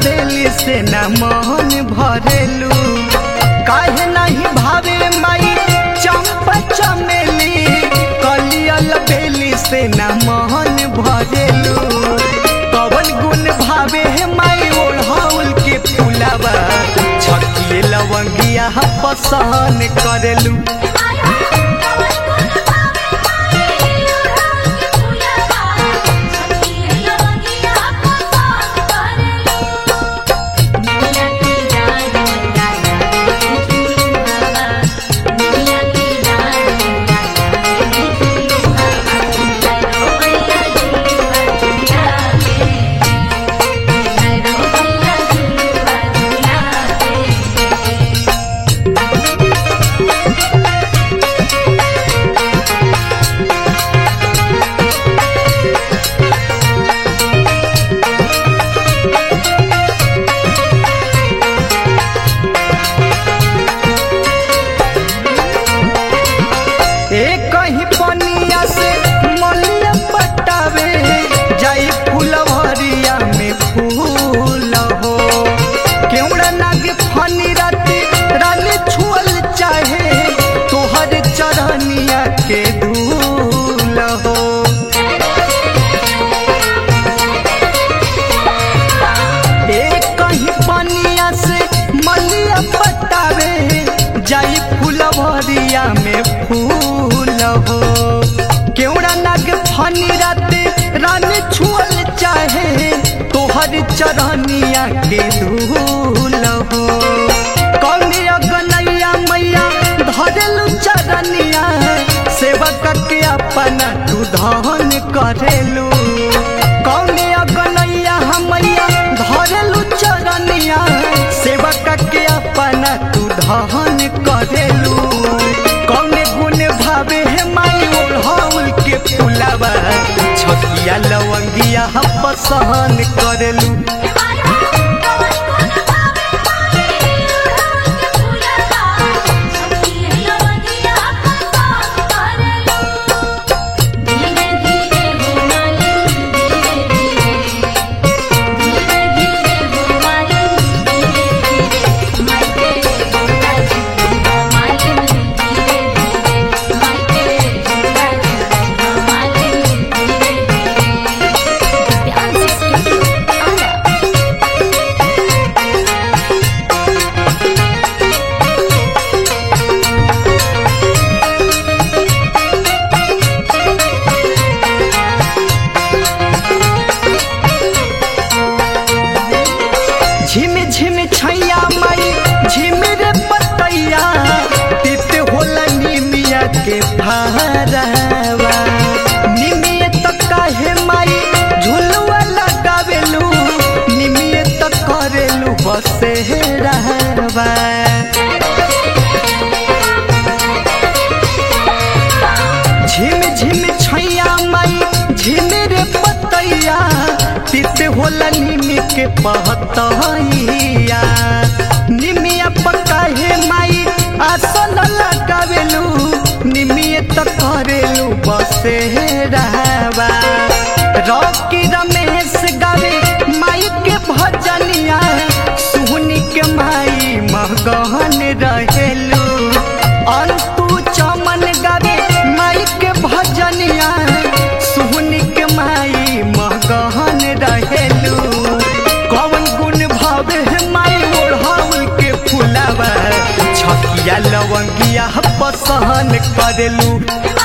बेली से न मन भरेलू काहे नहीं भावे माई चंपा चमेली कलियल बेली से न मन भरेलू कवन गुण भावे माई ओढ़ौल के फुलावा छकिए लवंगिया पसंद करेलू एक कहीं पनिया से मलिया पटावे जाई फुलवरिया में फूल हो केवड़ा नाग फनी राती रानी छुअल चाहे तोहर चरनिया के धूल हो एक कहीं पनिया से मलिया पटावे जाई फुलवरिया में फूल हो केवड़ा नाग फनी राते रानी छुअल चाहे तोहर चरनिया के धूल हो कौनी अगनैया मैया धरेलू चरनिया सेवक के अपना तू धन करेलू कौनी अगनैया मैया धरेलू चरनिया सेवक के अपना तू धन करेलू कौने गुण भावे है माई ओढ़ौल के फुलावा छतिया लवंगिया पसंद करेलू झिम झिम छैया माई झिमिर पतैया तित होला निमिया के भारवा निमिये त काहे माई झुलुआ लगावेलू निमिये त करेलू बसे रहवा झिम झिम छैया माई झिमिर पतैया तित होला निमी के पहतैया निमिया पक्का हे माई आसन लगावेलू निमिये त करेलू बसे रहवा रॉकी रमेश गावे माई के भजनिया सुहनी के माई महगहन रहेलू अंतु चमन गावे माई के भजनिया सुहनी के माई महगहन रहेलू कौन गुण भावे है माई ओढ़ाउल के फुलावा छकिया लवंगिया पसहन करेलू